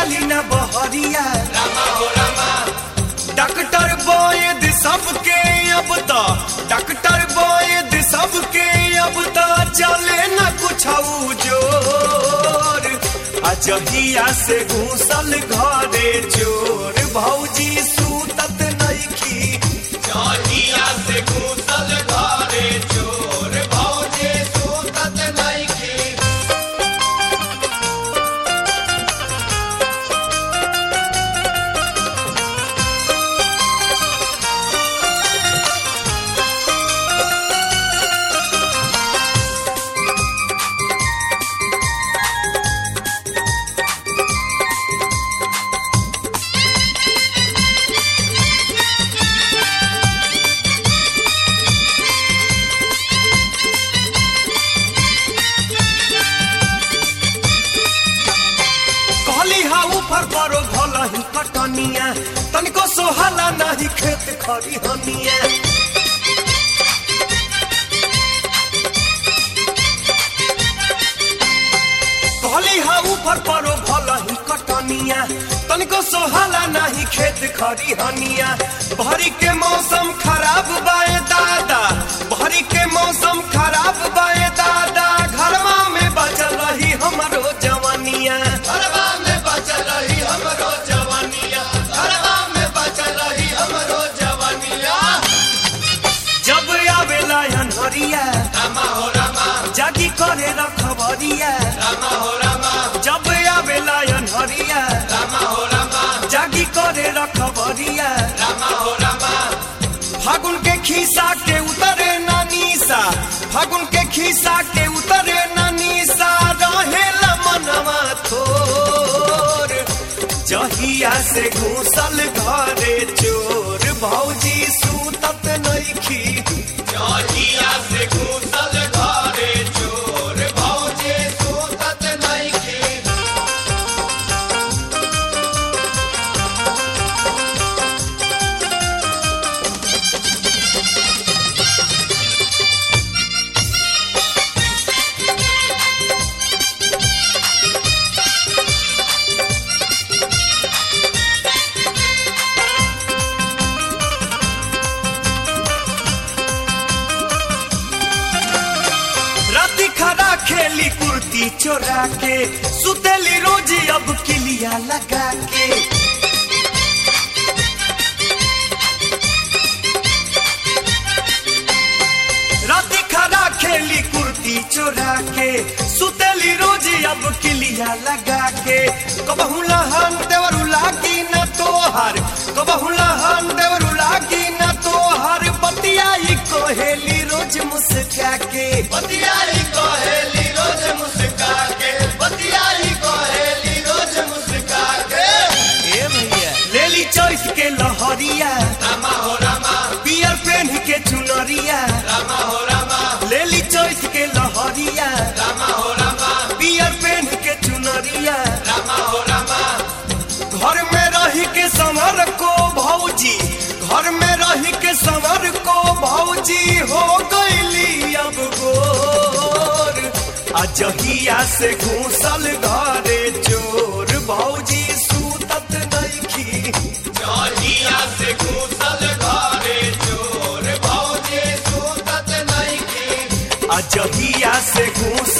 जाली न बहरिया डॉक्टर वैद सबके अब तो डॉक्टर वैद सबके अब तो चले न कुछ जोर अजहिया से घूसल घरे चोर भौजी सूतत नइखी जहिया से घूसल घरे चोर भौजी सूतत नइखी कहली हा ऊपर करो भला ही कटनिया तनिको सोहला नाही खेत खरी हनिया कहली हा ऊपर करो भला ही कटनिया तनिको सोहला नाही खेत खरी हनिया भरी के मौसम खराब बाए दादा भरी के मौसम खराब बाए दादा घरवा में बचल रही हमरो जवानिया घरवा में बचल रही हमरो जवानिया घरवा में बचल रही हमरो जवानिया जब आवेला अनहरिया रामा हो रामा जागी करे रखबरिया रामा हो रामा जब आवेला अनहरिया रामा हो रामा जागी करे रखबरिया रामा हो रामा फागुन के खीसा के उतरे नानीसा फागुन के खीसा के उतरे नानीसा रहेला मनवा थोर जहिया से घूसल घरे चोर भौजी सूतत नइखी जहिया से घूसल घरे चोर भौजी सूतत नइखी राती खड़ा खेली कुर्ती चोरा के सुतेली रोजी अब किलिया लगा के राती खड़ा खेली कुर्ती चोरा के सुतेली रोजी अब किलिया लगा के कबहू लहन देवरू लागी न तोहर कबहू लहन देवरू लागी न तोहर बतियाई कोहेली रोज मुस्का के बतियाई कोहेली रोज मुस्का के बतियाई कोहेली रोज मुस्का के ए भैया लेली चौथ के लहरिया रामा हो रामा पियर पेन के चुनरिया रामा हो रामा लेली चौथ के लहरिया रामा हो रामा पियर पेन के चुनरिया रामा हो रामा घर में रही के संवर को भौजी घर में रही के संवर को भौजी हो गईली अब गोर अजहिया से घूसल घरे चोर भौजी सूतत नइखी जहिया से घूसल घरे चोर भौजी सूतत नइखी अजहिया से घूस